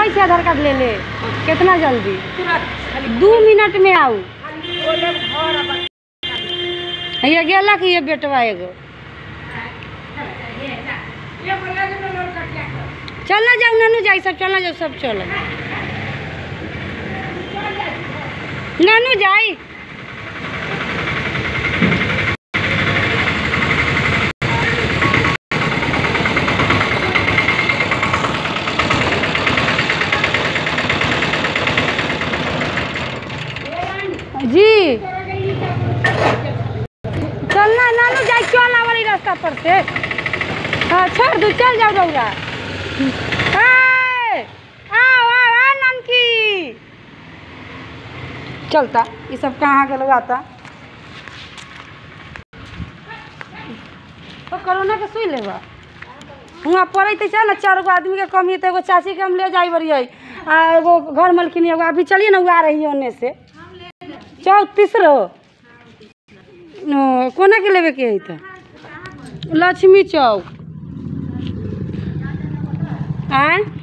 चलै छी आधार कार्ड ले ले कितना जल्दी तुरंत खाली दू मिनट में आऊ खाली बोले घर अब ये गेला कि ये बेटवा एगो ये बोला कि नंबर कट गया चल ना जाऊ नानू जाई सब चल ना जाऊ सब चल नानू जाई जी चल ना नानू जाई चल वाली रास्ता पर से हाँ छोड़ दू चल जाओ रौरा ए, आओ आओ आ ननकी चलता ये सब कहाँ के लोग आता तो कोरोना के सुई लेबा हुआं पड़े तो चल ना चार गो आदमी के कमी तो एगो चाची के हम ले जाई बरियै आ एगो घर मलकिन एगो अभी चलिए ना वो आ रही है ओने से चौतीस रो ओ, कोना के लेवे के है तो लक्ष्मी चौक आय